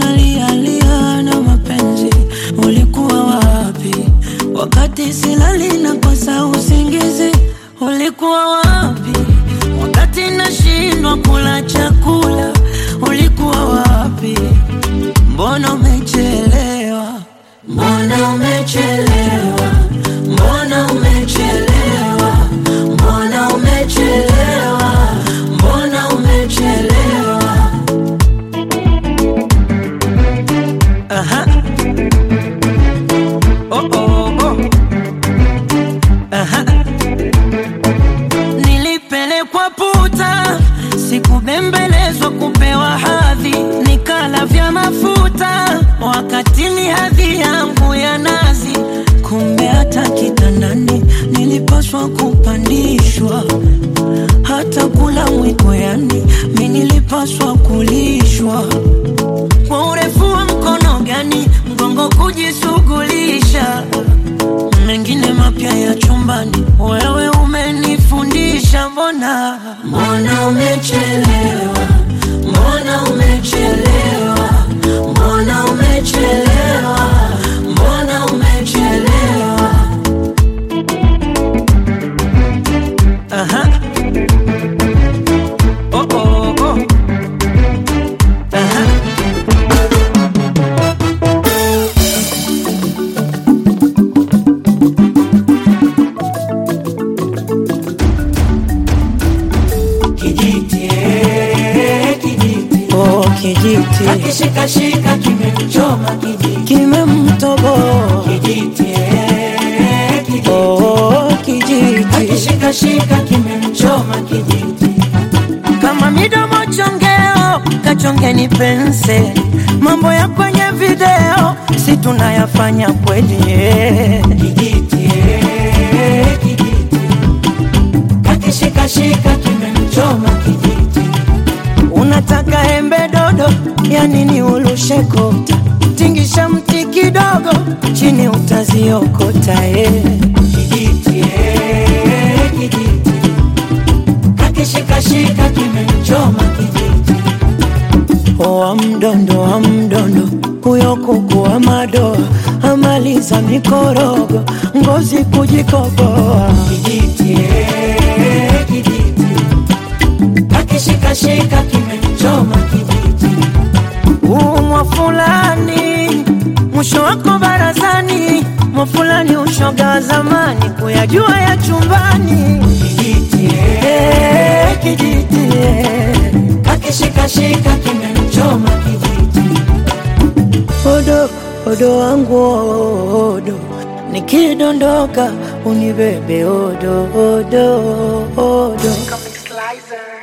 nalialia na mapenzi, ulikuwa wapi wakati silali na kosa usingizi? Ulikuwa wapi wakati nashindwa kula chakula? Ulikuwa wapi? Mbona umechelewa? Mbona umechelewa? Mbona umechelewa? Mbona umechelewa? Mbona umechelewa? Aha. Oh, oh, oh. Aha. Nilipelekwa puta, sikubembelezwa kupewa hadhi, nikala vya mafuta wakati ni hadhi yangu ya nazi. Kumbe hata kitandani nilipaswa kupandishwa, hata kula mwiko, yani mi nilipaswa kulishwa kwa urefu wa mkono gani mgongo kujishughulisha mengine mapya ya chumbani, wewe umenifundisha. Mbona mbona umechelewa, mbona umechelewa, mbona umechelewa, mbona umechelewa. Aha. Oh, oh, oh. Aha. Kijiti, eh, kijiti. Oh, kijiti Akishikashika kimemchoma kijiti. kimemtoboa. Kijiti, eh, kijiti. Oh, kijiti Akishikashika kimemchoma kijiti. kama midomo chongeo, kachongeni pense. Mambo ya kwenye video si tunayafanya kweli eh. Kijiti, eh, kijiti. Akishikashika kimemchoma kijiti. Unataka embe dodo, ya nini ulushe kota? Tingisha mti kidogo, chini utaziokota eh. Kijiti, eh, kijiti. Akishikashika kimemchoma kijiti. wa mdondo wa mdondo, huyo kuku wa madoa amaliza mikorogo, ngozi kujikoboa. Kijiti, eh, kijiti. Akishikashika kimemchoma kijiti. Umwa fulani mwisho wako barazani, mwa fulani ushoga wa zamani, kuyajua ya chumbani. Kijiti, eh, Eh, kijiti eh. akishikashika kimemchoma kijiti. Odo odo wangu odo, nikidondoka unibebe odo odo odo. Comic Slicer.